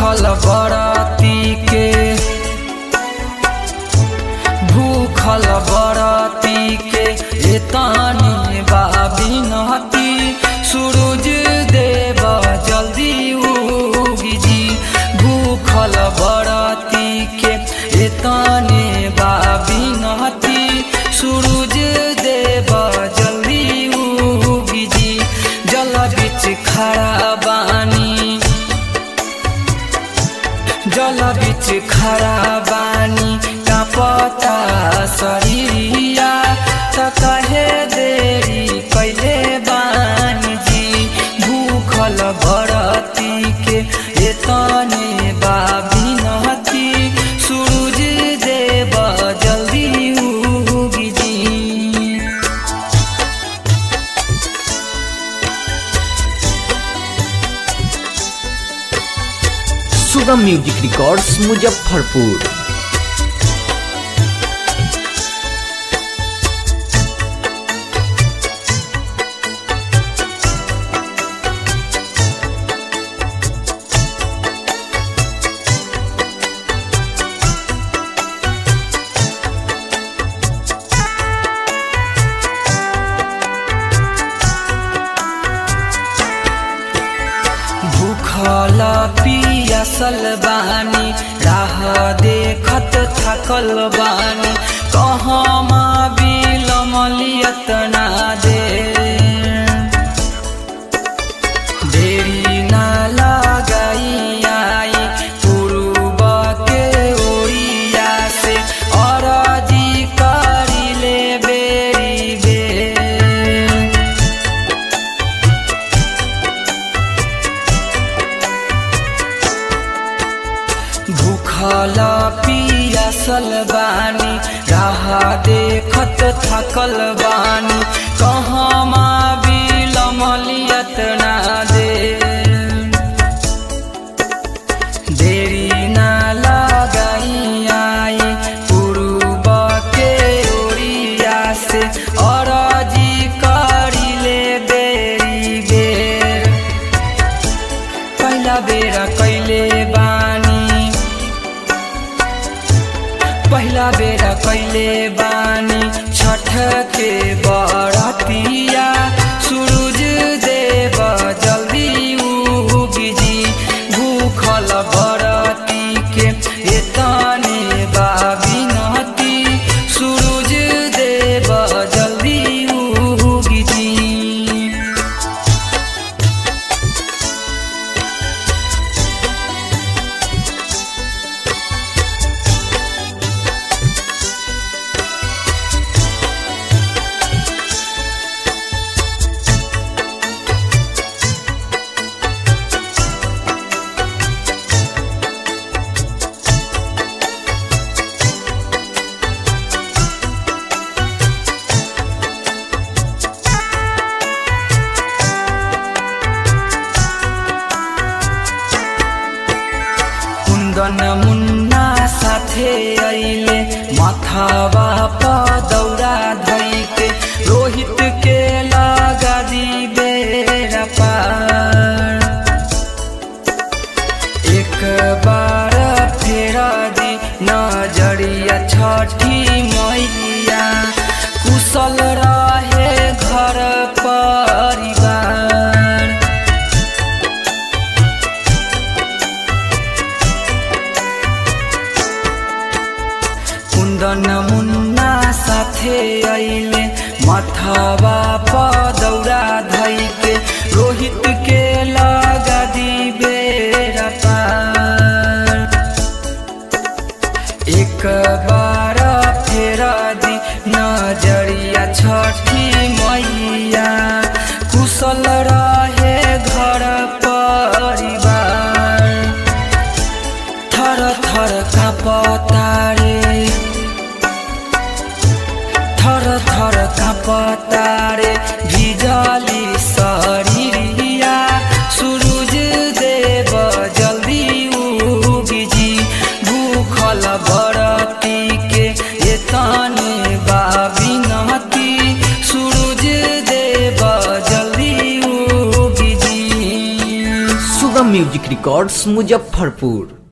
भूखल बरती के भूखल बरती के एतानी बाबी नहती सूरज देव जल्दी उगी जी भूखल बरती के एताने बाबी नहती सूरज देव जल्दी उगी जी जल बिच खड़ा बानी जल बिच खड़ा बानी कापता शरीरिया त कहे देरी कैले बानी जी भूखल बरती के एतने बाबी नहती सूरज देव जल्दी उगी जी सुगम म्यूजिक रिकॉर्ड्स मुजफ्फरपुर भूखल पियासल बानी राह देखत थकल बानी कहमा बिलमलियत ना दे देरी ना लगाई आई पूर्व के ओरिया से अरजी करिले बेरी बेर भूखल पियासल बानी राह देखत थकल बानी कहमा बिलमलियत ना दे देरी ना लगाई आई पूर्व के ओरिया से अरजी करिले बेरी बेर पहिला बेर कैले बानी पहिला बेर कैले बानी छठ के बरतिया सूरज देव जल्दी उगी जी भूखल बरती के एतने बाबी नहती सूरज देव जल्दी उगी जी कुन्दन मुन्ना साथे अइले माथावा पदौरा धैके रोहित के लगा दी बेरा पार एक बार फेर दी नजरिया छठी मैया कुशल रहे घर परिवार कुन्दन मुन्ना साथे अइले मथवा पदौरा धैके रोहित के लगा दी बेरा पार एक बार फेर दी नजरिया छठी मैया कुशल रहे घर परिवार थर थर कापतारे थर थर कापतारे भिजली शरीरिया सूरज देव जल्दी उगी जी भूखल बरती के एतने बाबी नहती सूरज देव जल्दी उगी जी म्यूजिक रिकॉर्ड्स मुजफ्फरपुर